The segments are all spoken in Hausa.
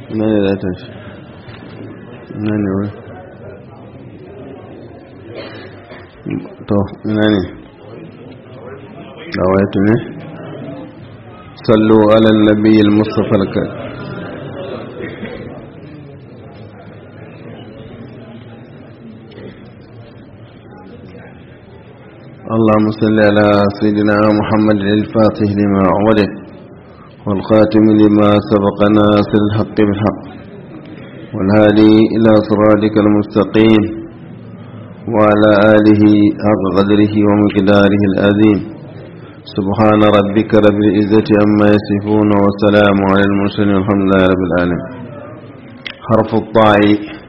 ina ne za ta shi ina ne wai to ina ne dawaitu ne sallu ala nabi al-mustafa al اللهم صل على سيدنا محمد الفاتح لما أعوده والخاتم لما سبق ناصر الحق بالحق والهادي إلى صراطك المستقيم وعلى آله حق قدره ومقداره العظيم سبحان ربك رب العزة عما يصفون وسلام على المرسلين والحمد لله رب العالمين حرف الطاء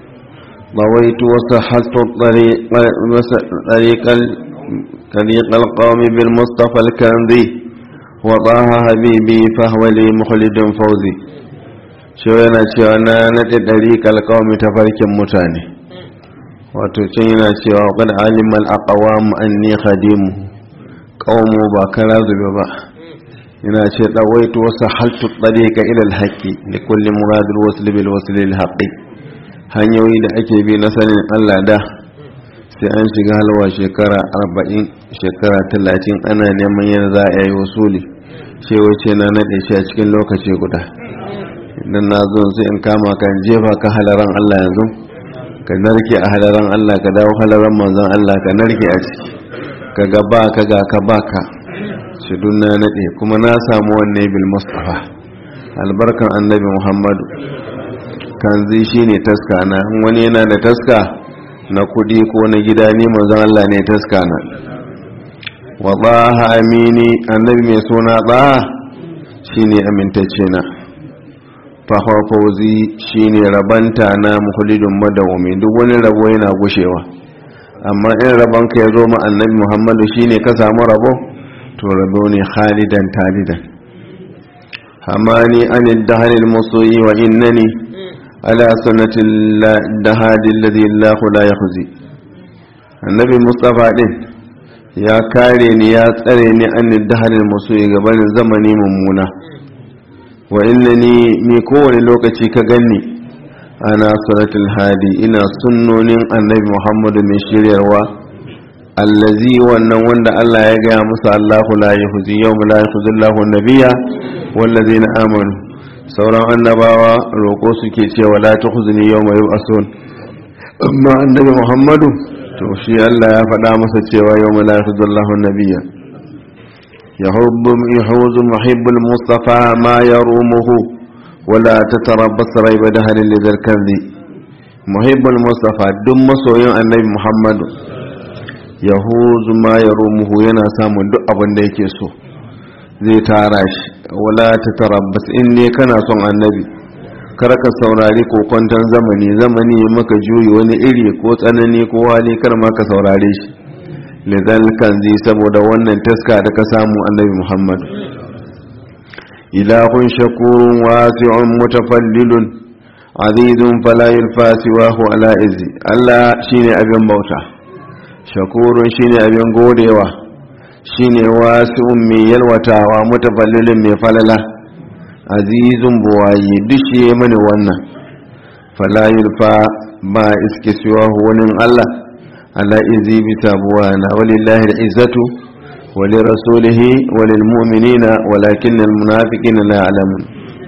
ضويت وسحلت الطريق طريق طريق القوم بالمصطفى الكنذي وطه حبيبي فهو لي مخلد فوزي شو yana cewa na naɗe ɗariƙar ƙawami ta farkin mutane wato can yana cewa ƙad alimal aqawam anni khadimu qawmu ba kara zube ba yana ce dawaitu wasu haltu ɗariƙa ilal haƙƙi da kulli muradul wasl bil wasl lil haqqi hanyoyi da ake bi na sanin Allah da sai an shiga halwa shekara arba'in shekara talatin ana neman yana za a yi wasuli ce wace na naɗe shi a cikin lokaci guda idan na zo sai in kama kan jefa ka halaran Allah yanzu ka narke a halaran Allah ka dawo halaran manzon Allah ka narke a ciki ka ga ba ka ga ka ba ka shi na naɗe kuma na samu wanne bil mustafa albarkan annabi muhammadu kan zai shi ne taska na wani yana da taska na kudi ko na gida ni manzon Allah ne taska na wa baha amini annabi mai suna baha shine amintacce na fa fawzi shine rabanta na mukhulidun madawumi duk wani rabo yana gushewa amma in rabon ka yazo ma annabi Muhammadu shine ka samu rabo to rabo ne khalidan talidan hamani anid dahril musuyi wa innani على سنة الدهاد الذي الله لا يخزي النبي مصطفى din ya kare ni ya tsare ni an dahalin musu gaban zamani mummuna wa innani ni kowane lokaci ka ganni ana suratul hadi ina sunnonin annabi muhammadu mai shiryarwa allazi wannan wanda Allah ya gaya musu Allahu la yahzi yawma la yahzi Allahu nabiyya wallazina amanu sauran annabawa roƙo suke cewa la ta huzuni yau mai ason amma annabi muhammadu to shi allah ya faɗa masa cewa yau mai lafi zallahu nabiya ya huzu muhibbul mustafa ma ya rumuhu wala ta tarabbas raiba da halin lidar kanzi muhibbul mustafa duk masoyin annabi muhammadu ya huzu ma ya rumuhu yana samun duk abin da yake so zai tara shi wala ta tarabbas in ne kana son annabi kar ka saurari kokwanton zamani zamani maka juyi wani iri ko tsanani ko hali kar ma ka saurare shi lidan kanzi saboda wannan taska da ka samu annabi muhammad ilahun shakurun wasi'un mutafallilun azizun fala yulfa siwahu ala izi allah shine abin bauta shakurun shine abin godewa shine wasu mai yalwatawa mutafallilin mai falala azizun buwaye dushe mani wannan falayul fa ba iske siwa wani Allah ala izi bi tabuwa na walillahi da izzatu wali rasulihi walil mu'minina walakin al munafiqina la ya'lamun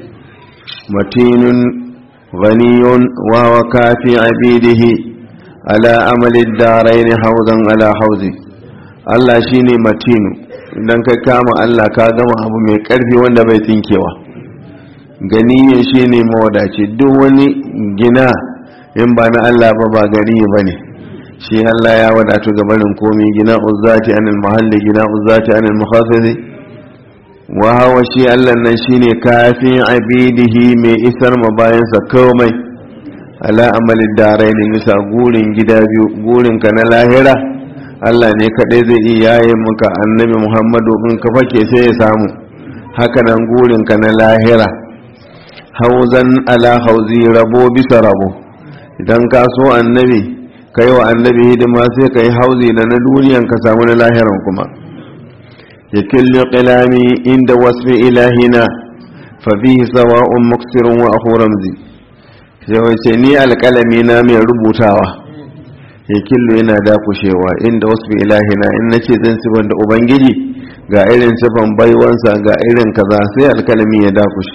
matinun ghaniyun wa wa kafi abidihi ala amali ad-darain hawzan ala hawzi Allah shi ne matinu idan ka kama Allah ka gama abu mai ƙarfi wanda bai tinkewa ganiye shi ne mawadaci duk wani gina in ba na Allah ba ba gani ba ne shi Allah ya wadatu ga barin komi gina uzzati anil mahalli gina uzzati anil mukhaffizi wa hawa shi Allah nan shine kafin abidihi mai isar ma bayansa komai ala amalin darai ne bisa gurin gida biyu gurin ka na lahira Allah ne kaɗai zai iya yayin muka annabi Muhammadu in ka fake sai ya samu hakanan gurin ka na lahira hauzan ala hauzi rabo bisa rabo idan ka so annabi ka yi wa annabi hidima sai ka yi hauzi da na duniyan ka samu na lahiran kuma ya killi qilami inda wasfi ilahina fa bihi sawa'un muksirun wa akhu ramzi sai wace ni alƙalami na mai rubutawa ya killo yana dakushewa inda wasu ilahina in na ce zan sifan da ubangiji ga irin sifan baiwansa ga irin kaza sai alƙalami ya dakushe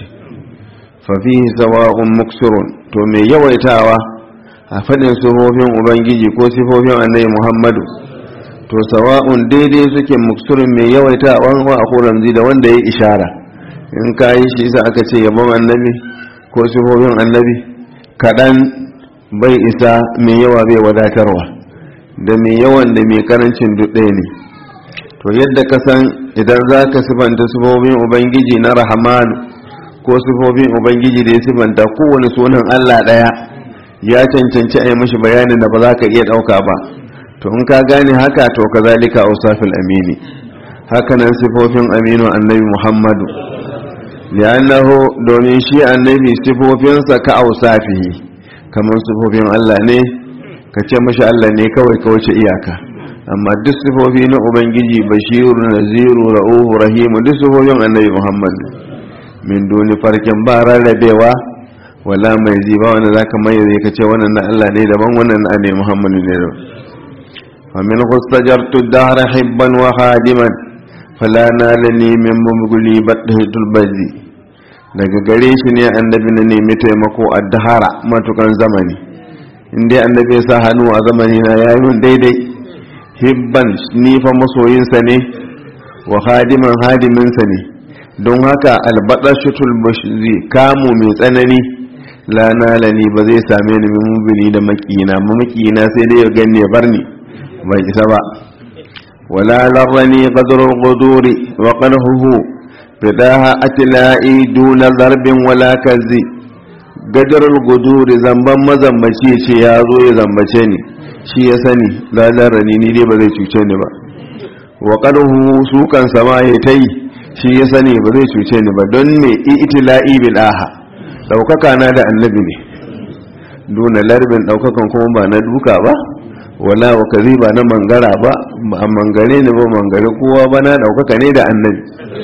fafihi sawa'un muksirun to mai yawaitawa a faɗin sifofin ubangiji ko sifofin annabi muhammadu to sawa'un daidai suke muksurin mai yawaita wa a ramzi da wanda ya ishara in ka yi shi isa aka ce yabon annabi ko sifofin annabi kaɗan bai isa mai yawa bai wadatarwa da mai yawan da mai karancin duk ɗaya ne to yadda ka san idan za ka sifanta sifofin ubangiji na rahamanu ko sifofin ubangiji da ya sifanta kowane sunan allah ɗaya ya cancanci a yi mashi bayanin da ba za ka iya ɗauka ba to in ka gane haka to kazalika ausafil amini hakanan sifofin aminu annabi muhammadu li'annahu domin shi annabi sifofinsa ka ausafihi kamar sifofin Allah ne ka ce mashi Allah ne kawai ka wuce iyaka amma duk sifofi na ubangiji bashiru naziru ra'uhu rahimu duk sifofin annabi muhammad min duni farkin ba rarrabewa wala mai ziba wanda zaka mai zai ka ce wannan na Allah ne daban wannan na annabi muhammadu ne daban ومنه استجرت الدهر حبا وخادما فلا نالني من مبغلي بده البذي daga gare shi ne annabi na nemi taimako a dahara matukan zamani inda annabi ya sa hannu a zamani na ya yi daidai hibban ni fa masoyinsa ne wa hadiman hadiminsa ne don haka albadashutul bashzi kamu mai tsanani la nalani ba zai same ni min mubili da makina makina sai dai ya ganni ya bar ni bai isa ba wala larrani qadrul quduri wa qadhuhu fidaha atla'i duna darbin wala kazi gadarul guduri zamban mazambaci ce ya zo ya zambace ni shi ya sani la larrani ni dai ba zai cuce ni ba wa qadhuhu su kan sama ya tai shi ya sani ba zai cuce ni ba don me itla'i bil aha daukaka na da annabi ne duna larbin daukakan kuma ba na duka ba wala wa kazi ba na mangara ba a mangare ne ba mangare kowa ba na daukaka ne da annabi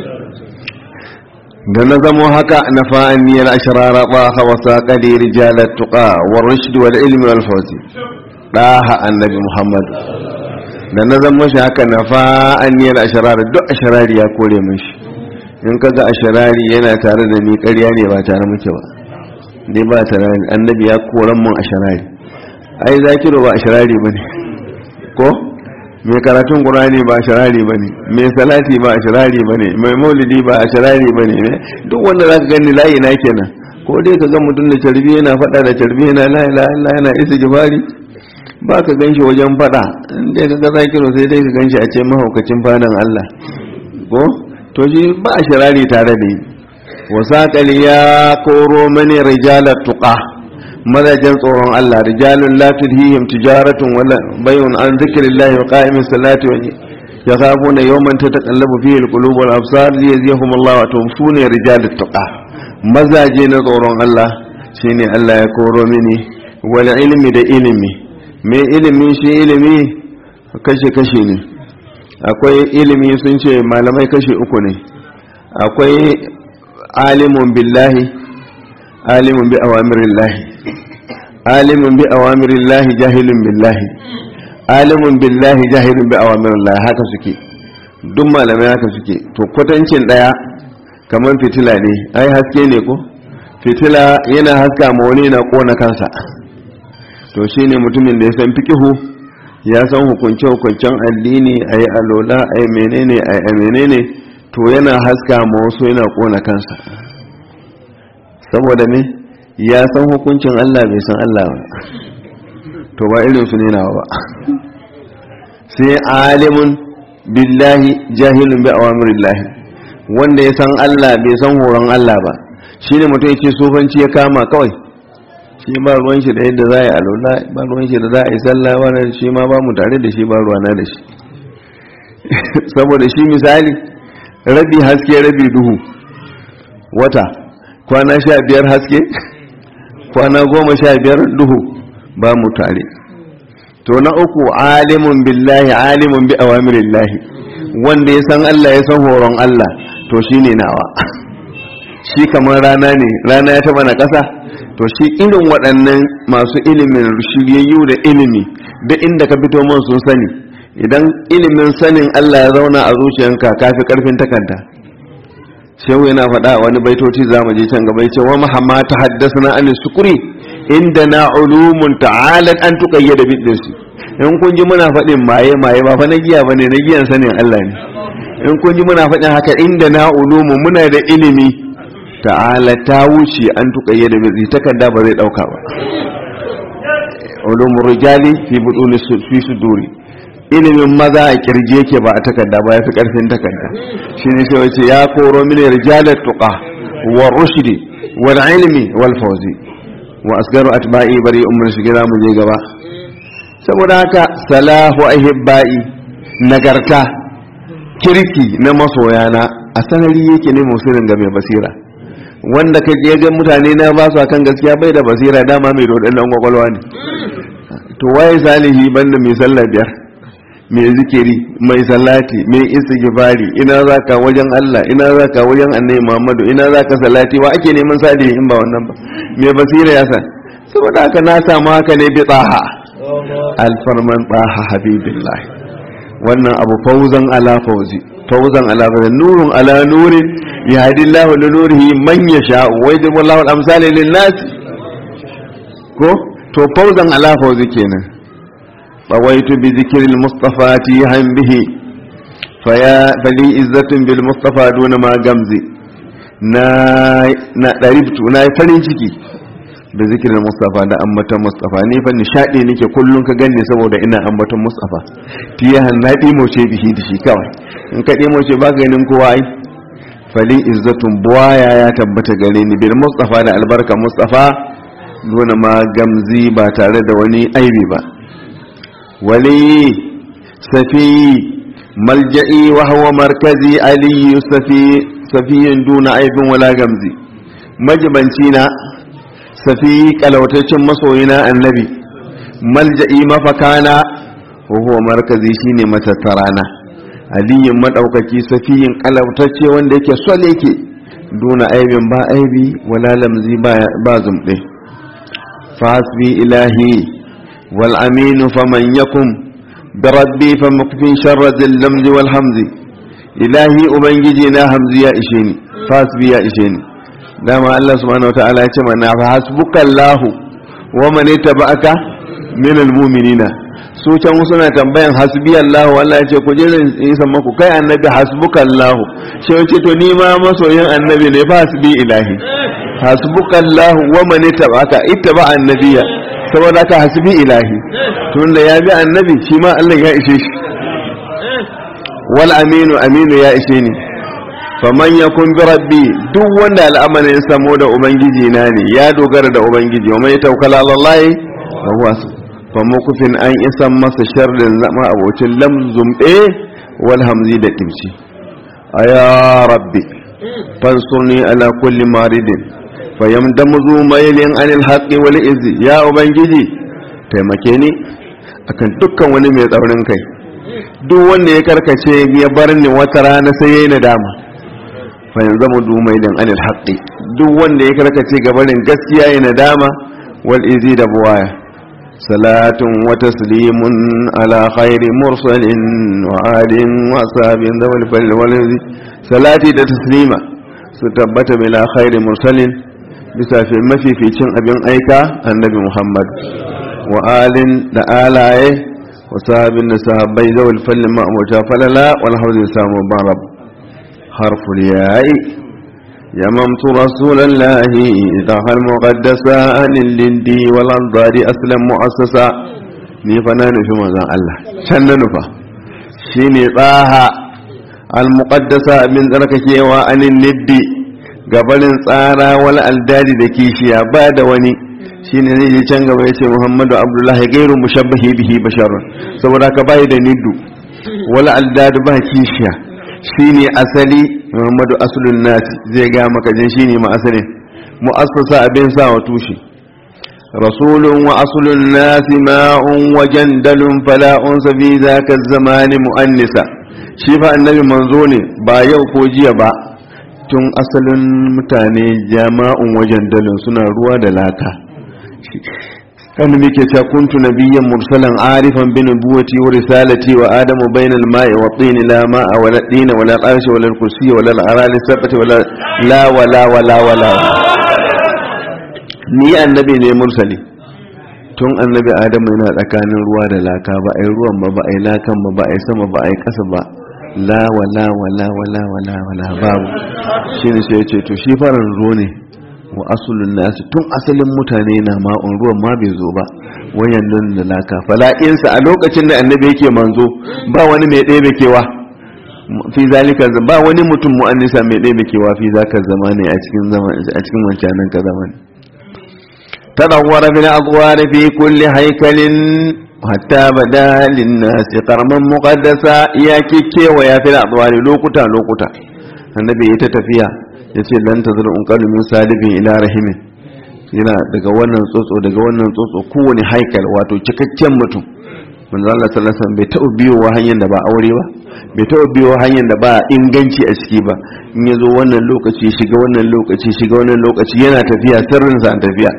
da na zamo haka na fa'aniyar ashirara ba hawa saƙali rijalar tuƙa wa rushdi wal ilmi wal fawzi ɗaha annabi muhammad da na zamo shi haka na fa'aniyar ashirara duk ashirari ya kore min shi in kaga ashirari yana tare da ni ƙarya ne ba tare muke ba dai ba tare annabi ya koran mun ashirari ai zakiru ba ashirari bane ko mai karatun qur'ani ba ashirari bane mai salati ba ashirari bane mai maulidi ba ashirari bane ne duk wanda zaka gani layi na kenan ko dai ka ga mutum da carbi yana fada da carbi yana la ilaha illa yana isa gifari ba ka ganshi wajen fada in dai ka ga zakiru sai dai ka ganshi a ce mahaukacin fadan Allah ko to shi ba ashirari tare da ni wasaqali ya koro mani rijalat tuqa mazajen tsoron Allah rijalun la tulhihim tijaratun wala bayun an zikrillahi wa qa'imis salati wa yakhafuna yawman tataqallabu fihi alqulub wal absar liyazihum Allah wa tumsuna rijalut tuqa mazaje na tsoron Allah shine Allah ya koro mini wal ilmi da ilimi me ilimi shi ilimi kashe kashe ne akwai ilimi sun ce malamai kashe uku ne akwai alimun billahi alimun bi awamirillahi alimun bi awamirillahi jahilun billahi alimun billahi jahilun bi awamirillahi haka suke duk malamai haka suke to kwatancin daya kamar fitila ne ai haske ne ko fitila yana haska ma wani na kona kansa to shine mutumin da ya san fikihu ya san hukunce hukuncen addini ayi alola ayi menene ayi menene to yana haska ma wasu yana kona kansa saboda me ya san hukuncin Allah bai san Allah ba to ba irin su ne nawa ba sai alimun billahi jahilun bi awamirillahi wanda ya san Allah bai san horon Allah ba shine mutum yake sofanci ya kama kawai shi ba ruwan shi da yadda za a yi alola ba ruwan shi da za a yi sallah wannan shi ma ba mu tare da shi ba ruwana da shi saboda shi misali rabi haske rabi duhu wata kwana sha biyar haske kwana goma sha biyar duhu ba mu tare to na uku alimun billahi alimun bi awamirillahi wanda ya san Allah ya san horon Allah to shine nawa shi kamar rana ne rana ya taba na ƙasa to shi irin waɗannan masu ilimin shiryayyu da ilimi da inda ka fito man sun sani idan ilimin sanin Allah ya zauna a zuciyanka kafi karfin takarda shehu yana faɗa wani baitoci za mu je can gaba yace wa mahamma ta haddasa an sukuri inda na ulumun ta'alat an tuqayyada bidinsu in kun ji muna faɗin maye maye ba fa na giya bane na giyan sanin Allah ne in kun ji muna faɗin haka inda na ulumun muna da ilimi ta'ala ta wuce an tuqayyada bidinsu takarda ba zai dauka ba ulumur rijali fi buduni fi suduri ilimin maza a kirje yake ba a takarda ba ya fi karfin takarda shi ne sai wace ya koro mini rijalar tuqa wa rushdi wal ilmi wal fawzi wa asgaru atba'i bari umar shi gida mu je gaba saboda haka salahu ahibba'i nagarta kirki na masoyana a sanari yake ne musirin ga mai basira wanda ka je ga mutane na ba su akan gaskiya bai da basira dama mai dodon kwakwalwa ne to waye salihi banda mai sallah biyar mai zikiri mai salati mai istighfari ina zaka wajen Allah ina zaka wajen annabi Muhammadu ina zaka salati wa ake neman salihi in ba wannan ba mai basira ya san saboda haka na samu haka ne bi tsaha alfarman tsaha habibillah wannan abu fauzan ala fauzi fauzan ala fauzi nurun ala nurin yahdi Allah li nurihi man yasha wa yajbu Allah al-amsala lin nas ko to fauzan ala fauzi kenan طويت بذكر المصطفى تيها به فيا فلي عزة بالمصطفى دون ما جمزي نا نا دربت نا farin ciki da zikirin Mustafa da ambaton Mustafa ni fa nishadi nake kullun ka ganni saboda ina ambaton Mustafa tiyahan na dimo ce bihi da shi kawai in ka dimo ce ba ganin kowa ai fali izzatun buwaya ya tabbata gare ni bil Mustafa da albarka Mustafa duna ma gamzi ba tare da wani aibi ba ولي سفي ملجئي وهو مركزي علي سفي سفي دون عيب ولا غمزي مجبنتينا سفي كلوتacin masoyina annabi malja'i mafakana وهو مركزي shine matattarana aliyin madaukaki safiyin kalautacce wanda yake sol yake duna aibin ba aibi wala lamzi ba zumɗe fasbi ilahi والأمين فمن يكن بربي فمكفي شر ذي اللمز والحمز إلهي أبنجي نا همزي يا إشيني فاسبي يا إشيني دام الله سبحانه وتعالى يتمنى فحسبك الله ومن اتبعك من المؤمنين su can suna tambayan hasbi Allah Allah ya ce ku je in san maku kai annabi hasbuka Allah shi ya ce to ni ma masoyin annabi ne fa hasbi ilahi hasbuka Allah wa man ittaba'aka ittaba annabiya saboda ka hasbi ilahi tun da ya bi annabi shi ma Allah ya ishe shi wal aminu aminu ya ishe ni faman yakun bi rabbi duk wanda al'amarin samo da ubangiji na ne ya dogara da ubangiji wa mai tawakkala ala Allah fa huwa fa mukufin an isan masa sharrin zama abocin lamzum ɗe wal hamzi da kimci aya rabbi fansurni ala kulli maridin fayamdamuzu mailin anil haqqi wal izzi ya ubangiji taimake ni akan dukkan wani mai tsaurin kai duk wanda ya karkace ya bar ni wata rana sai yayi nadama fayamdamuzu mailin anil haqqi duk wanda ya karkace ga barin gaskiya yayi nadama wal izzi da buwaya salatun wa taslimun ala khairi mursalin wa alin wa ashabin dawal fal wal salati da taslima su tabbata bila khairi mursalin bisa fi mafificin abin aika annabi muhammad wa alin da alaye wa sahabin da sahabbai zawal fallin ma'amuta falala wal hauzi samu barab harful yayi ya mamtu rasulallahi idan har muqaddasa anil lindi wal anzari aslan mu'assasa ni fa na nufi manzon Allah can na nufa shine tsaha al muqaddasa min tsarkakewa anil liddi gabarin tsara wal aldadi da kishiya ba da wani shine zai je can gaba yace Muhammadu Abdullahi gairu mushabbahi bihi basharun saboda ka bai da niddu wal aldadi ba kishiya shine asali Muhammadu aslun nas zai ga maka jin shine ma asalin mu'assasa abin sa wa tushe rasulun wa aslun nas ma'un wa jandalun fala unsa fi zaka zamani muannisa shi fa annabi manzo ne ba yau ko jiya ba tun asalin mutane jama'un wajen dalin suna ruwa da laka kan muke cewa kuntu nabiyyan mursalan arifan bi nubuwati wa risalati wa adamu bainal ma'i wa tin la ma'a wa la din wa la arshi wa la kursi wa la arali sabati wa la wa la wa la wa la ni annabi ne mursali tun annabi adamu yana tsakanin ruwa da laka ba ai ruwan ba ba ai lakan ba ba ai sama ba ai kasa ba la wa la wa la wa la wa la wa la babu shine sai ya ce to shi faran zo ne wa asulun nasu tun asalin mutane na ma'un ruwan ma bai zo ba wayan nan da laka fala'insa a lokacin da annabi yake manzo ba wani mai ɗaya kewa fi zalika ba wani mutum mu'annisa mai ɗaya kewa fi zaka zamani a cikin zaman a cikin wancanan ka zamani tadawwara bil adwar fi kulli haykalin hatta bada linnas qarman muqaddasa ya kikewa ya fi adwar lokuta lokuta annabi ya ta tafiya ya ce lan tazar unqalu min salibin ila rahimin yana daga wannan tsotso daga wannan tsotso kowane haikal wato cikakken mutum manzo Allah sallallahu alaihi wasallam bai taɓa biyowa hanyar da ba aure ba bai taɓa biyowa hanyar da ba inganci a ciki ba in ya zo wannan lokaci shiga wannan lokaci shiga wannan lokaci yana tafiya sirrin sa tafiya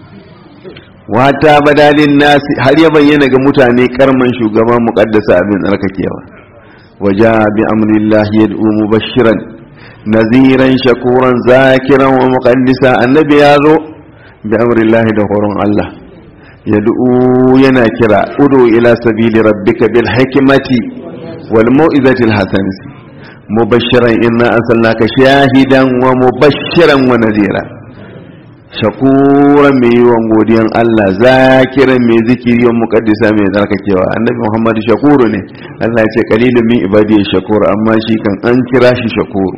wata badalin nasi har ya bayyana ga mutane karman shugaban muqaddasa abin tsarkakewa waja bi amrillahi yad'u mubashiran naziran shakuran zakiran wa muqaddisa annabi ya zo bi amrillahi da horon Allah yad'u yana kira udu ila sabili rabbika bil hikmati wal mau'izati al hasanati mubashiran inna arsalnaka shahidan wa mubashiran wa nadira shakuran mai yiwon godiyan Allah zakiran mai zikiri wa muqaddisa mai zarkakewa annabi Muhammad shakuru ne Allah ya ce qalilun min ibadi shakur amma shi kan an kira shi shakuru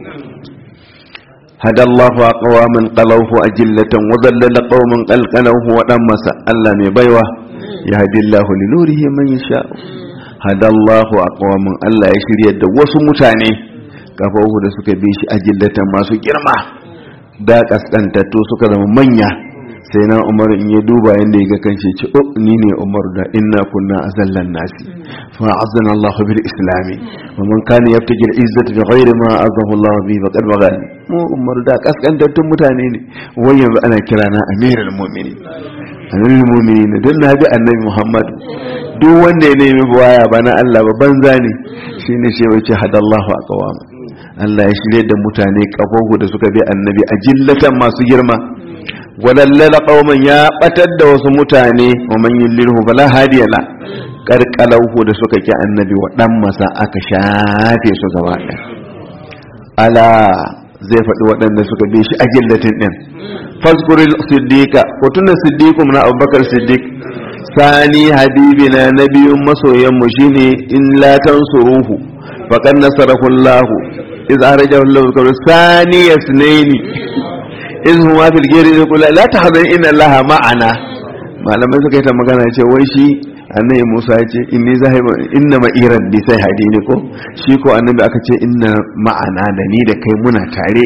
هدى الله أقواما قلوه أجلة وذلل قوما قلقلوه ودمس الله مبيوة يهدي الله لنوره من يشاء هدى الله أقواما الله يشري يد وسمتاني كفوه da suka bi shi ajillatan masu girma da kaskantattu suka zama manya sai na umar in ya duba yadda ya ga kanshi ce oh ni ne umar da inna kunna azallan nasi fa azana Allah bil islami wa man kana yabtaji al izzata bi ghairi ma azahu Allah bi faqad bagal mu umar da kaskantattun mutane ne wai yanzu ana kira na amirul mu'minin amirul mu'minin dan na bi annabi Muhammad duk wanda ya nemi buwaya ba na Allah ba banza ne shine shi wace hadallahu aqwam Allah ya shirye da mutane kafofu da suka bi annabi a jillatan masu girma wadallala qauman ya batar da wasu mutane wa man yulilhu fala hadiya la karkalahu da suka ki annabi wa dan masa aka shafe su gaba ɗaya ala zai faɗi waɗanda suka bi shi a gillatin ɗin faskuril siddiqa ko tunan siddiqu na abubakar siddiq sani habibi na na biyun masoyan mu shine in la tansuruhu faqad nasarahu allah iz arajahu allah sani yasnaini iz huma fil ghairi yaqulu la tahzan inna allaha ma'ana malamai suka yi ta magana ce wai shi annabi Musa ya ce inni zahiba inna ma'iran bi sai hadi ne ko shi ko annabi aka ce inna ma'ana da ni da kai muna tare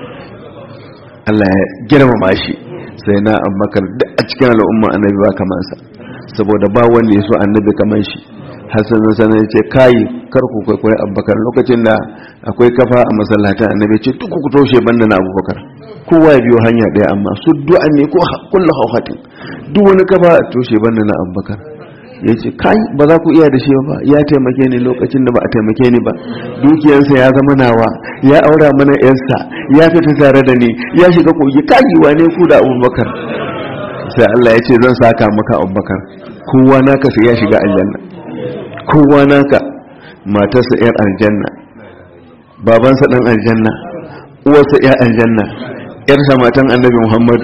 Allah ya girmama shi sai na Abubakar duk a cikin al'umma annabi ba kamar sa saboda ba wanda ya so annabi kamar shi Hassan Hassan ya ce kai kar ku kwaikwayi Abubakar lokacin da akwai kafa a masallatan annabi ce duk ku toshe banda na Abubakar kowa ya biyo hanya ɗaya amma su du'a ne ko kullu hauhatin duk wani kafa a toshe banda na Abubakar ya ce kai ba za ku iya da shi ba ya taimake ni lokacin da ba a taimake ni ba dukiyarsa ya zama nawa ya aura mana yarsa ya fita tare da ni ya shiga kogi kai wane ku da abubakar sai Allah ya ce zan saka maka abubakar kowa naka sai ya shiga aljanna kowa naka matarsa yar aljanna babansa dan aljanna uwarsa yar aljanna yarsa matan annabi muhammadu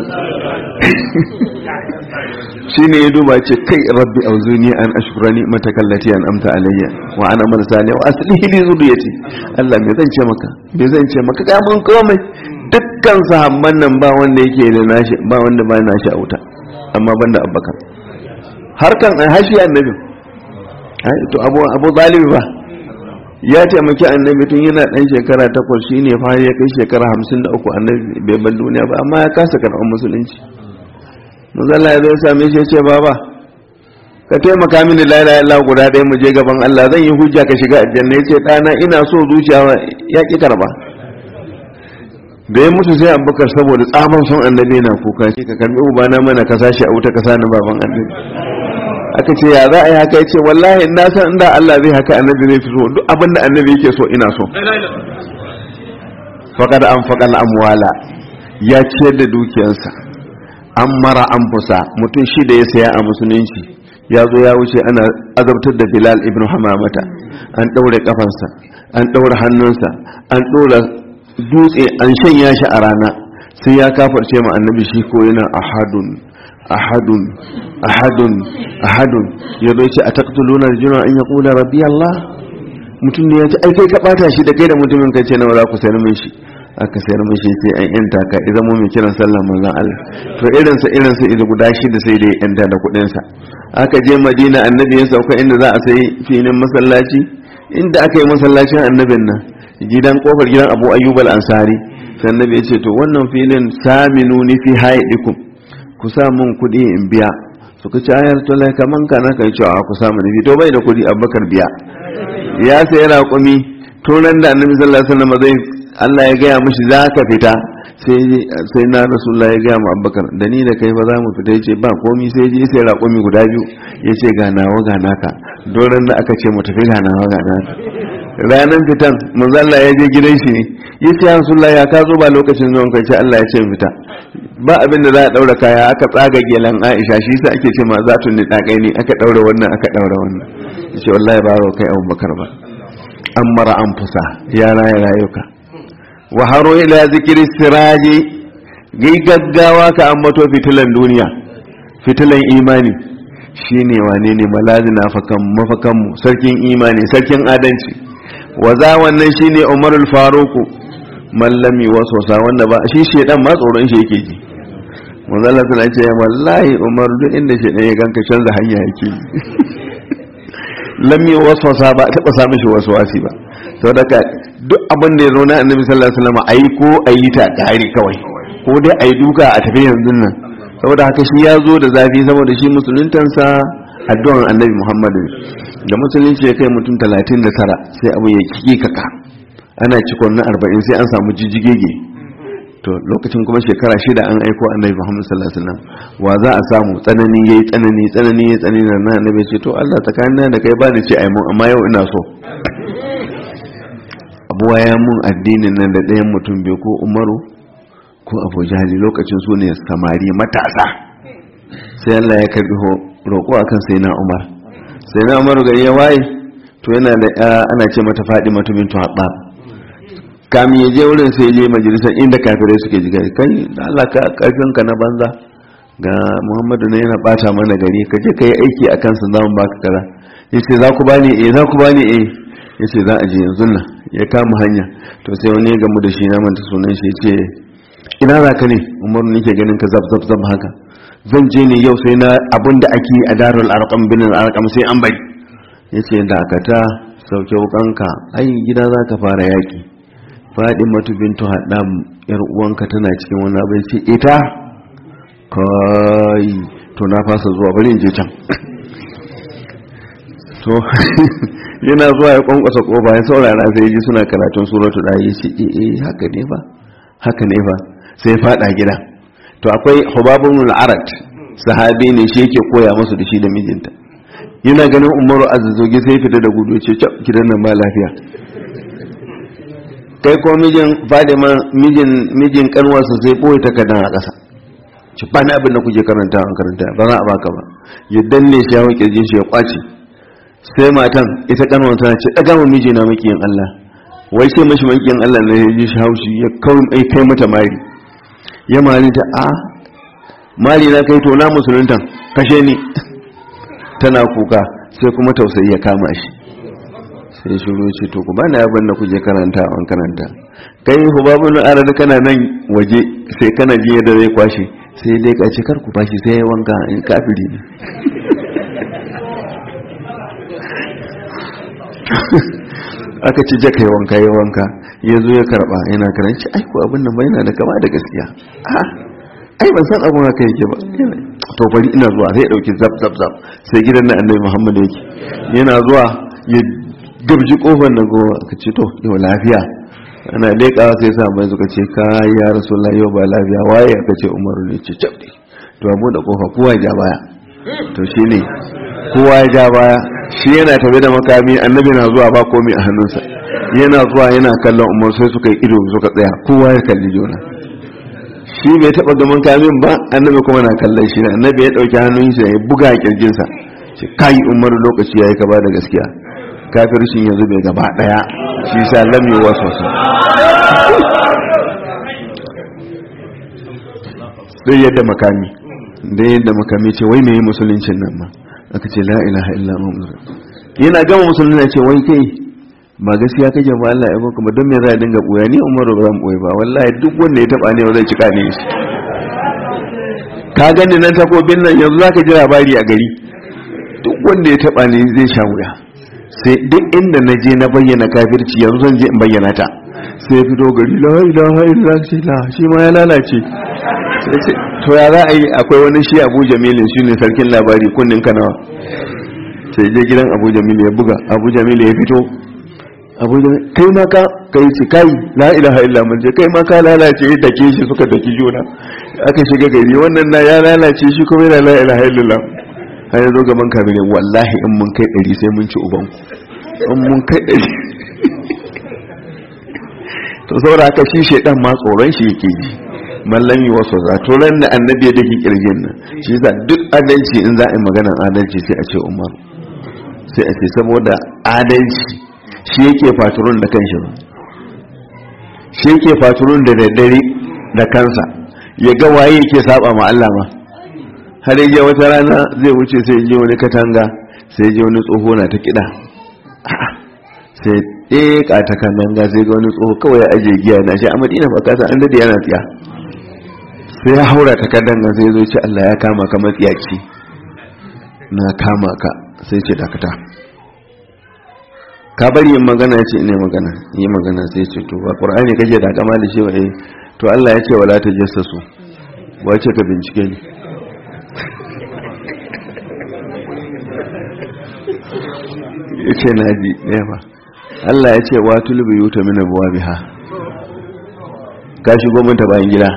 shine ya duba ce kai rabbi auzuni an ashkurani matakallati an amta alayya wa ana amal salih wa aslihi li zuriyati Allah me zan ce maka me zan ce maka ga mun komai dukkan sahabban nan ba wanda yake da nashi ba wanda ba nashi a wuta amma banda abbakar harkan ai hashi annabi ai to abu abu zalibi ba ya taimaki annabi tun yana dan shekara takwas shine fa ya kai shekara hamsin da uku annabi bai bar duniya ba amma ya kasa karɓar musulunci manzala ya zai same shi ya ce baba ka taimaka mini la ilaha illallah guda ɗaya mu je gaban Allah zan yi hujja ka shiga aljanna yace ɗana ina so zuciya ya ki karba da ya mutu sai abubakar saboda tsaban son annabi na kuka ce ka karbi ubana mana ka sashi a wuta ka sani baban annabi aka ce ya za a yi haka ya ce wallahi na san inda Allah zai haka annabi zai fi so duk abin da annabi yake so ina so faƙad an faƙal amwala ya ciyar da dukiyarsa an mara an fusa mutum shi da ya saya a musulunci ya zo ya wuce ana azabtar da bilal ibn hamamata an ɗaure ƙafansa an ɗaure hannunsa an ɗaure dutse an shanya shi a rana sai ya kafarce ma annabi shi ko yana ahadun ahadun ahadun ahadun ya zo ce a taqtuluna rajula an yaqula rabbi allah mutum ne ya ce ai kai ka bata shi da kai da mutumin kai ce nawa za ku sayar min shi aka sayar min shi sai an yanta ka idan mu mai kiran sallah manzon Allah to irin sa irin sa idan guda shida sai dai yanta da kuɗin sa aka je Madina annabi ya sauka inda za a sayi filin masallaci inda aka yi masallacin annabin nan gidan kofar gidan Abu Ayyub al-Ansari sai annabi ya ce to wannan filin saminu ni fi haidikum ku sa mun kuɗi in biya suka ci ayar to lai kaman kana kai cewa ku samu nabi to bai da kuɗi Abubakar biya ya sayi raƙumi turan da annabi sallallahu alaihi wasallam zai Allah ya gaya mishi za ka fita sai na rasulullah ya gaya mu abubakar da ni da kai ba za mu fita ya ce ba komi sai je sai raƙumi guda biyu ya ce ga nawa ga naka doron da aka ce mu tafi ga nawa ga naka ranar fitan manzo Allah ya je gidan shi ya ce ya rasulullah ya ka zo ba lokacin zuwan kai ce Allah ya ce fita ba abin da za a daura kaya aka tsaga gelan Aisha shi sa ake ce ma za tu ni dakai ne aka daura wannan aka daura wannan ya ce wallahi ba kai abubakar ba an mara an fusa ya raya rayuka wa haro ila zikiri siraji gai gaggawa ka ambato fitilan duniya fitilan imani shine wane ne malazina fakan mafakan mu sarkin imani sarkin adanci wa za wannan shine umarul faruku mallami wasosa wanda ba shi shedan ma tsoron shi yake ji manzo Allah tana ce wallahi umar duk inda shedan ya ganka canza hanya yake lam yi waswasa ba taɓa samun shi waswasi ba to daga duk abin da ya zo na annabi sallallahu alaihi wasallam ayi ko ayi ta kare kawai ko dai ayi duka a tafi yanzu nan saboda haka shi ya zo da zafi saboda shi musuluntansa addu'an annabi muhammadu da musulunci ya kai mutum 39 sai abu ya kike kaka ana cikon na 40 sai an samu jijigege to lokacin kuma shekara shida an aiko annabi Muhammad sallallahu alaihi wasallam wa za a samu tsanani yayi tsanani tsanani yayi tsanani na annabi ce to Allah tsakanin da kai ba ni ce ai mun amma yau ina so Abu ya mun addinin nan da ɗayan mutum bai ko Umaru ko Abu Jahali lokacin su ne samari matasa sai Allah ya karbi roƙo akan sai na Umar sai na Umar gari ya waye to yana da ana ce mata Fadima bintu Habbab kamin ya je wurin sai je majalisar inda kafirai suke ji gari kai da Allah ka karfin ka na banza ga Muhammadu ne yana bata mana gari ka je ka yi aiki a kansa za mu baka kaza yace za ku bani eh za ku bani eh yace za a je yanzu nan ya kama hanya to sai wani ya gamu da shi na manta sunan shi yace ina za ka ne Umaru nake ganin ka zab zab zab haka zan je ne yau sai na abin da ake a darul arqam bin arqam sai an bari yace da akata sauke wukanka ai gida za ka fara yaki matu bintu haɗam yar uwanka tana cikin wani abin ce ita kai to na fasa zuwa bari in je can to yana zuwa ya kwankwasa kofa ya saurara sai ji suna karatun suratu da ya ce eh haka ne fa haka ne fa sai fada gida to akwai hubabun al-arat sahabi ne shi yake koya musu da shi da mijinta yana ganin umaru azzazogi sai fita da gudu ce gidan nan ba lafiya kai ko mijin fadima mijin mijin kanwarsa sai boye takardan a ƙasa ci ba abin da kuke karanta an karanta ba za a baka ba ya danne shi ya wuce jin shi ya kwace sai matan ita kanwar tana ce daga mu miji na makiyin Allah wai sai mashi makiyin Allah ne ya ji shi haushi ya kawai kai mata mari ya mari ta a mari na kai to na musuluntan kashe ni tana kuka sai kuma tausayi ya kama shi sai shuru ce to kuma na yabon da kuje karanta an karanta kai hubabun arad kana nan waje sai kana ji yadda zai kwashe sai dai ka ce kar ku bashi sai ya wanka in kafiri ne aka ci jaka ya wanka ya wanka ya zo ya karba yana karanci ai ko abin nan ba yana da kama da gaskiya ai ban san abun haka yake ba to bari ina zuwa sai ya dauki zab zab zab sai gidan na annabi muhammad yake yana zuwa ya gabji kofar na gowa ka ce to yau lafiya ana leƙawa sai sa mai suka ce ka ya rasulullah yau ba lafiya waye aka ce umaru ne ce cabdi to abu da kofa kowa ya ja baya to shine kowa ya ja baya shi yana tafe da makami annabi na zuwa ba komai a hannunsa yana zuwa yana kallon umar sai suka yi ido suka tsaya kowa ya kalli juna shi bai taba gaman kamin ba annabi kuma na kallon shi annabi ya dauki hannun shi ya buga kirjinsa shi kai umar lokaci yayi ka ba da gaskiya kafircin yanzu bai gaba daya shi sa lam yi wasu sai yadda makami da yadda makami ce wai mai musuluncin nan ma aka ce la ilaha illa muhammadu yana gama musulunci ya ce wai kai ba gaskiya kake ba Allah ya baka ba don me za a dinga boya ni umaru ba zan boye ba wallahi duk wanda ya taba ne ba zai cika ne shi ka gani nan takobin nan yanzu zaka ji labari a gari duk wanda ya taba ne zai sha wuya sai duk inda na je na bayyana kafirci yanzu zan je in bayyana ta sai fito gari la ilaha illa la shi ma ya lalace to ya za a yi akwai wani shi abu jamilin shi ne sarkin labari kunnin kanawa sai je gidan abu jamilu ya buga abu jamilu ya fito abu jamilu kai ma ka kai ce kai la ilaha illa mun je kai ma ka lalace da ke shi suka daki juna aka shiga gari wannan na ya lalace shi kuma yana la ilaha illallah har ya zo gaban kabile wallahi in mun kai ɗari sai mun ci uban in mun kai ɗari to saboda haka shi shaidan ma tsoron shi yake ji mallam yi wasu za to ran da annabi ya dake kirgin nan shi yasa duk adalci in za a yi maganar adalci sai a ce umar sai a ce saboda adalci shi yake faturun da kanshi ba shi yake faturun da daddare da kansa ya ga waye yake saba ma Allah ma har yaje wata rana zai wuce sai je wani katanga sai je wani tsoho na ta kida sai ɗeka ta katanga sai ga wani tsoho kawai ya aje giya na shi a madina ba kasa an dade yana tsiya sai ya haura ta katanga sai zo ce Allah ya kama ka matsiyaci na kama ka sai ce dakata ka bari yin magana ce ne magana yi magana sai ce to ba qur'ani kake da kama da shi wa eh to Allah ya ce wala tajassasu wace ka bincike ni yace naji ɗaya ba Allah ya ce wa tulbi yuta min abwabiha ka shigo mun ta bayan gida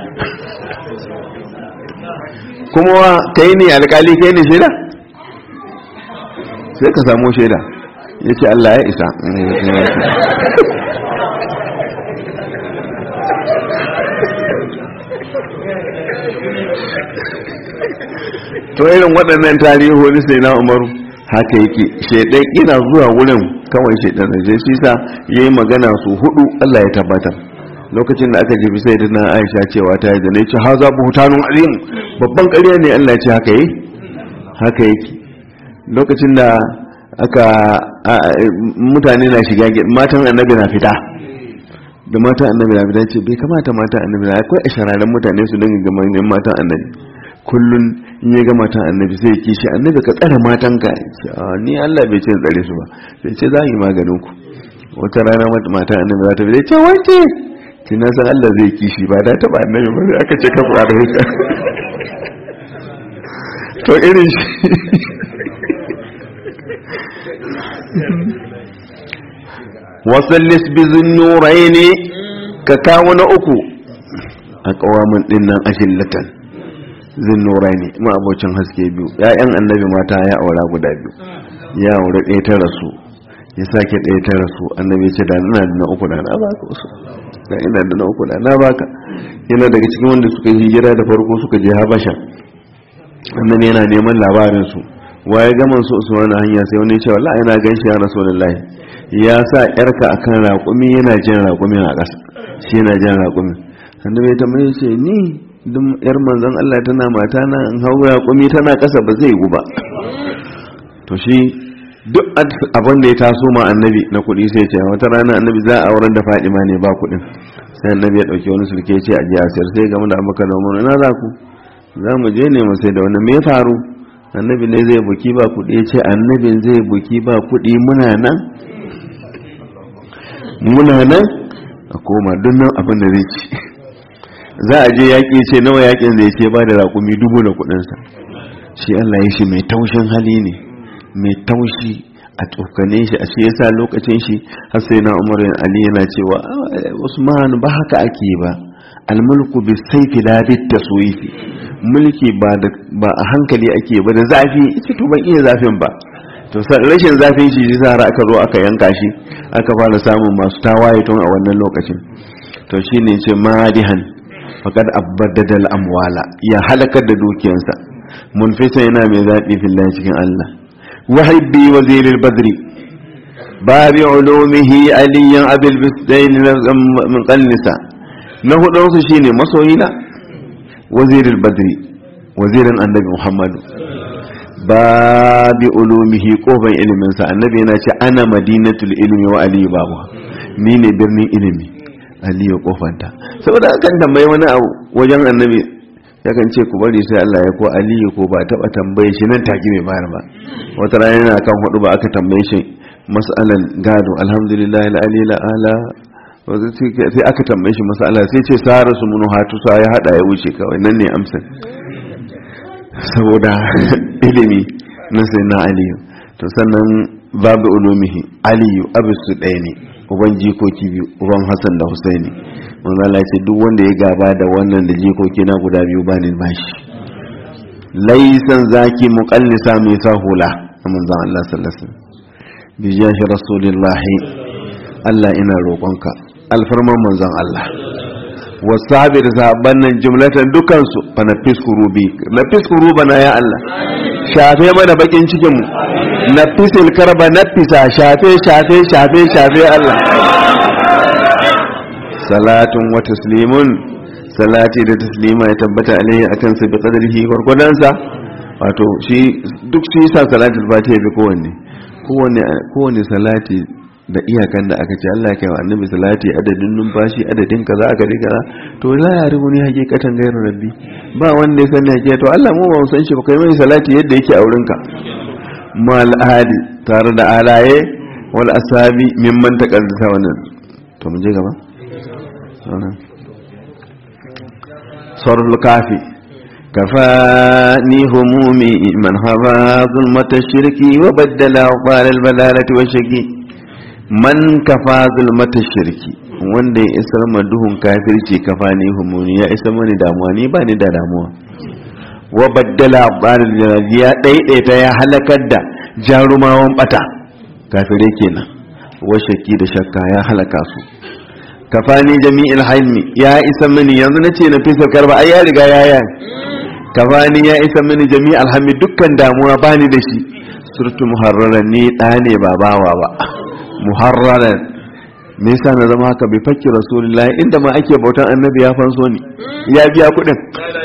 kuma wa kai ne alkali kai ne shaida sai ka samu shaida ya ce Allah ya isa to irin waɗannan tarihi sai na umaru haka yake shaidan ina zuwa wurin kawai shaidan da shi sa ya yi magana su hudu Allah ya tabbatar lokacin da aka jefi sai da na aisha cewa ta yi da na ce haza buhutanun alim babban ƙarya ne Allah ya ce haka yi haka yake lokacin da aka mutane na shiga matan annabi na fita da matan annabi na fita ce bai kamata matan annabi na akwai a shararen mutane su dinga ga manyan matan annabi kullun in ya ga matan annabi sai ya kishi annabi ka tsare matan ka ni Allah bai ce tsare su ba sai ce za yi maganin ku wata rana matan annabi za ta bi ce wace ki na san Allah zai kishi ba da taba annabi ba sai aka ce ka fara haka to irin shi wasallis bizin nurai ne ka kawo na uku a kawamin dinnan ashillatan zin nurai ne ma'abocin haske biyu ya'yan annabi mata ya aura guda biyu ya aure ɗaya ta rasu ya sake ɗaya ta rasu annabi ce da ina da na uku da na baka wasu da ina da na uku da na baka yana daga cikin wanda suka yi hijira da farko suka je habasha annabi yana neman labarin su waye gaman su usman hanya sai wani ce wallahi ina ganshi ya rasulullahi ya sa yarka akan raƙumi yana jin raƙumin a ƙasa shi yana jin raƙumin annabi ta mai ce ni duk yar manzon Allah tana mata na in hau raƙumi tana ƙasa ba zai yi ba to shi duk abin da ya taso ma annabi na kuɗi sai ce wata rana annabi za a auren da Fadima ne ba kuɗin sai annabi ya ɗauki wani sulke ce a jiya sayar sai game da abubakar da umar ina za ku za mu je ne mu sai da wani me faru annabi ne zai buki ba kuɗi ya ce annabin zai buki ba kuɗi muna nan muna nan a koma don nan abin da zai ci za a je yaƙi ce nawa yaƙin zai ce ba da raƙumi dubu da kuɗinsa shi Allah ya shi mai taushin hali ne mai taushi a tsokane shi a shi yasa lokacin shi har sai na umar ali yana cewa usman ba haka ake ba almulku bi saifi la bit taswifi mulki ba da ba a hankali ake ba da zafi ita to ban iya zafin ba to rashin zafin shi yasa har aka zo aka yanka shi aka fara samun masu tawaye tun a wannan lokacin to shine ce madihan faqad abaddada al-amwala ya halakar da dukiyansa munfisa yana mai zaɓi fillahi cikin Allah wahibbi waziril badri babi ulumihi aliyan abil bisdain min qannisa na hudun su shine masoyina waziril badri wazirin annabi muhammadu babi ulumihi kofan ilimin sa annabi yana ce ana madinatul ilmi wa aliyu babu ni ne birnin ilimi aliyu kofanta saboda akan tambayi wani abu wajen annabi yakan ce ku bari sai Allah ya ko aliyu ko ba taba tambaye shi nan take mai bayar ba wata rana yana kan hudu ba aka tambaye shi mas'alan gado alhamdulillah alali la ala sai aka tambaye shi mas'ala sai ce sara su munu hatu sa ya hada ya wuce kawai nan ne amsar saboda ilimi na sai na aliyu to sannan babu ulumihi aliyu abisu ɗaya ne uban jikoki biyu uban hassan da husaini manzo Allah ce duk wanda ya gaba da wannan da jikoki na guda biyu ba ni bashi laisan zaki muqallisa mai sahula manzo Allah sallallahu alaihi wasallam bi jahi rasulillah Allah ina roƙonka alfarman manzon Allah wasabi da sahabban nan jumlatan dukansu fa na fiskuru bi na fiskuru bana ya Allah shafe mana bakin cikin mu na fisil karba na fisa shafe shafe shafe shafe Allah salatun wa taslimun salati da taslima ya tabbata alaihi akan sa bi qadrihi gurgudansa wato shi duk shi sa salatul fatiha bi kowanne kowanne kowanne salati da iyakan da aka ce Allah kai wa annabi salati adadin numfashi adadin kaza aka riga to la ya rubu ni hakikatan gairu rabbi ba wanda ya sani hakika to Allah mu ba mu san shi ba kai mai salati yadda yake a wurinka mal ahadi tare da alaye wal asabi mimman taqaddasa wannan to mun je gaba sarul kafi كفاني همومي من هوى ظلمة الشرك وبدل أوطال البلالة والشكي man kafa zulmata shirki wanda ya isar ma duhun kafirci kafa ne humuni ya isar mani damuwa ni ba ni da damuwa wa baddala abdalil jalali ya daidaita ya halakar da jarumawan bata kafirai kenan wa shakki da shakka ya halaka su kafani jami'il halmi ya isa mini yanzu nace na fisa karba ai ya riga ya ya kafani ya isa mini jami'il hammi dukkan damuwa bani da shi surtu muharraran ni da ne ba bawa ba muharraran me yasa na zama haka bai fakki rasulullahi inda ma ake bautan annabi ya fanso ni ya biya kudin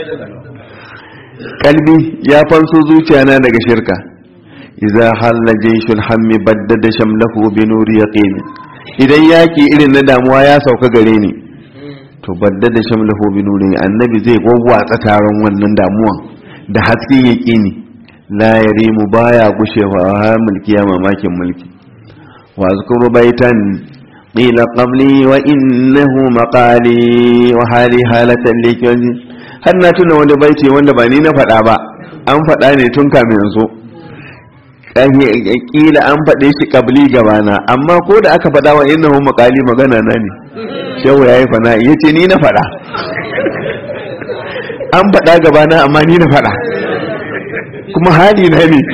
kalbi ya fanso zuciya na daga shirka idza halla jayshul hammi baddada shamlahu bi nuri yaqin idan yaki irin na damuwa ya sauka gare ni to baddada shamlahu bi nuri annabi zai gwagwatsa taron wannan damuwan da hasken yaqini la yarimu baya gushewa ha mulki ya mamakin mulki واذكر بيتا قيل قبلي وإنه مقالي وحالي حالة لكي har na tuna wani baiti wanda ba ni na faɗa ba an faɗa ne tun kamin yanzu kila an faɗe shi kabli gabana amma ko da aka faɗa wa innahu maqali magana na ne shehu yayi fana yace ni na faɗa an faɗa gabana amma ni na faɗa kuma hali na ne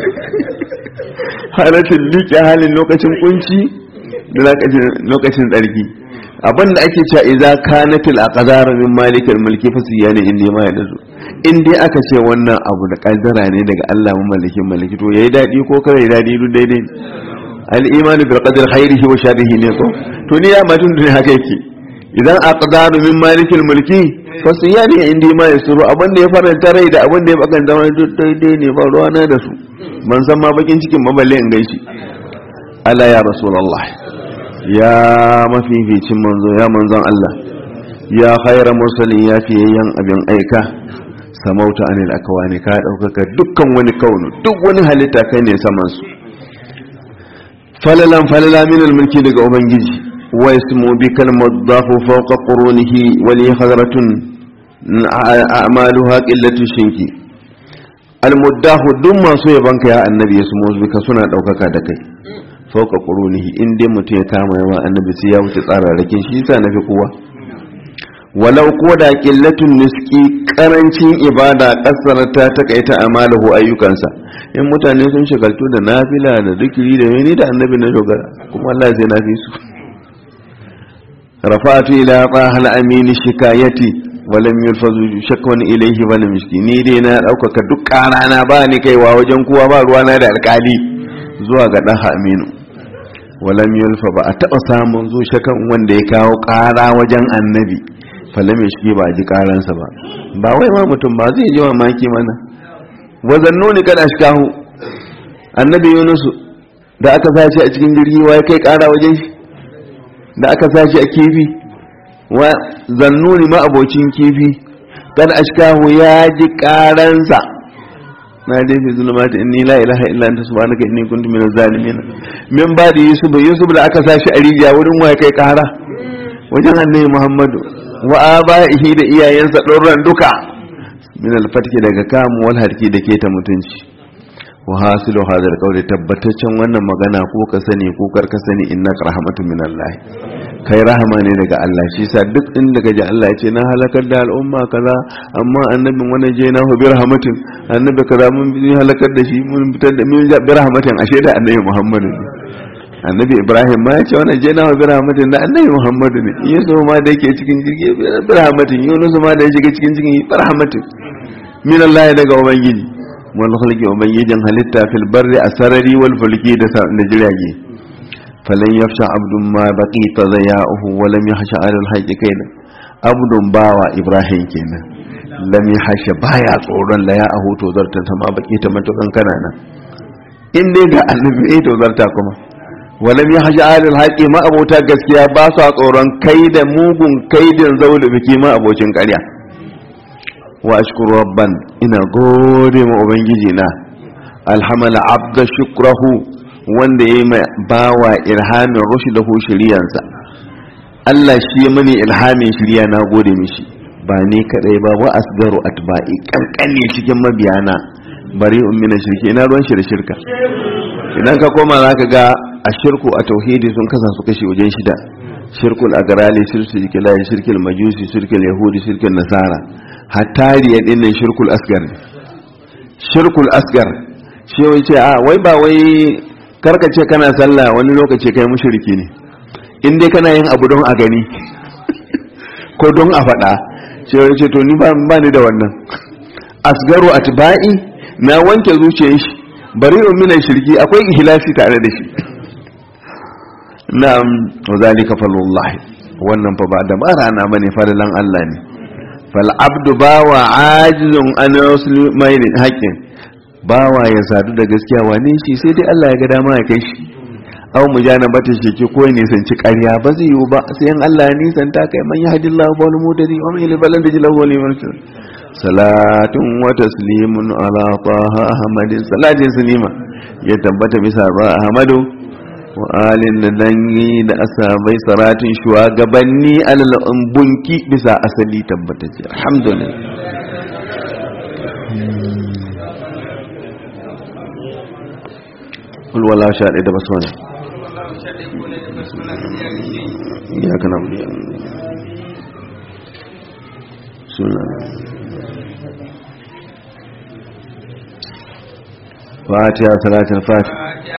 halatin liƙe halin lokacin kunci da lokacin tsarki abin da ake cewa idza kanatil aqdar min malikal mulki fa siyani inda ma ya dazu in dai aka ce wannan abu da kaddara ne daga Allah mamallakin maliki to yayi dadi ko kare dadi duk daidai al imanu bil qadar khairihi wa sharrihi ne ko to ni ya matun da haka yake idan aqdar min malikal mulki fa siyani inda ma yasuru abin da ya faranta rai da abin da ya bakan zama duk daidai ne ba ruwa na da su ban san ma bakin cikin maballe in gaishe ala ya rasulullah ya mafificin manzo ya manzon Allah ya khaira mursalin ya fiyayyen abin aika samauta anil akwani ka daukaka dukkan wani kaunu duk wani halitta kai ne saman su falalan falala min mulki daga ubangiji wa ismu bi kalmadahu fawqa qurunihi wa li khadratun a'maluha qillatu shinki almuddahu duk masu yabanka ya annabi ya sumo bika suna daukaka da kai fauka qurunihi in dai mutum ya kama yawa annabi sai ya wuce tsararrakin shi yasa nafi kowa walau ko da qillatun niski karancin ibada kasar ta takaita amalahu ayyukansa in mutane sun shagaltu da nafila da zikiri da mene da annabi na dogara kuma Allah zai nafi su rafa'atu ila qahal amin shikayati walam yulfazu shakwan ilayhi wala miski ni dai na daukaka duk karana ba ni kaiwa wajen kowa ba ruwana da alkali zuwa ga dan aminu walam yulfa ba a taba samun zu shakan wanda ya kawo kara wajen annabi falam miski ba ji karansa ba ba wai ma mutum ba zai ji mamaki mana wazannuni kad ashkahu annabi yunus da aka sashi a cikin jirgi wai kai kara wajen shi da aka sashi a kifi wa zannuni ma abocin kifi kad ashkahu ya ji karansa na dai fi zulumati inni la ilaha illa anta subhanaka inni kuntu minaz zalimin min ba da yusuf yusuf da aka sashi a rijiya wurin waya kai kara wajen annabi muhammadu wa abaihi da iyayensa ɗorran duka min alfatki daga kamu wal harki da ke ta mutunci wa hasilu hadal qawli tabbataccen wannan magana ko ka sani ko kar ka sani innaka rahmatun min Allah kai rahama ne daga Allah shi sa duk inda kaji Allah ya ce na halakar da al'umma kaza amma annabin wannan je na bi rahmatin annabi kaza mun bi halakar da shi mun fitar da mun bi rahmatin ashe da annabi Muhammadu ne annabi Ibrahim ma ya ce wannan je na bi rahmatin da annabi Muhammadu ne Yesu ma da yake cikin jirgi bi rahmatin Yunus ma da yake cikin cikin bi rahmatin min Allah daga ubangiji wal khalqi ubangijin halitta fil barri asarari wal fulki da jirage falan yafsha abdun ma baqi tadaya'uhu wa lam yahsha ala al kaina abdun bawa ibrahim kenan lam yahsha baya tsoron la ya'ahu to zarta ta ma baqi ta matukan kana nan in dai ga annabi to zarta kuma wa lam yahsha ala al ma abota gaskiya ba su tsoron kai da mugun kaidin zaulu biki ma abocin ƙarya wa ashkuru rabban ina gode ma ubangiji na alhamala abda shukrahu wanda ya yi bawa ilhamin rushdahu shiriyansa Allah shi ya mani ilhamin shiriya na gode mishi ba ni kadai ba wa asgaru atba'i kankane cikin mabiyana bari ummina shirki ina ruwan shi da shirka idan ka koma zaka ga a shirku a tauhidi sun kasa su kashi wajen shida shirkul agrali shirkul kilai shirkul majusi shirkul yahudi shirkul nasara hatta riya din nan shirkul asgar shirkul asgar shi wai ce a wai ba wai karka ce kana sallah wani lokaci kai mushriki ne in dai kana yin abu don a gani ko don a faɗa sai wai ce to ni ba ni da wannan asgaru atba'i na wanke zuciyar shi bari min shirki akwai ihlasi tare da shi na'am wa zalika falullah wannan fa ba da barana bane fadalan Allah ne fal abdu bawa ajizun an muslimin haqqin bawa ya sadu da gaskiya wane shi sai dai Allah ya ga dama ya kai shi aw mujanabata shiki ko ne sanci ƙarya ba zai yiwu ba sai in Allah ya nisanta kai man yahdillahu wa wal mudari wa man yudlil yajlahu wa liman salatun wa taslimun ala taha ahmadin salatin sunima ya tabbata bisa ba ahmadu wa alin da dangi da asabai saratin shugabanni alal bunki bisa asali tabbatacce alhamdulillah kul wala sha da basmala ya kana sunan fatiha salatul fatiha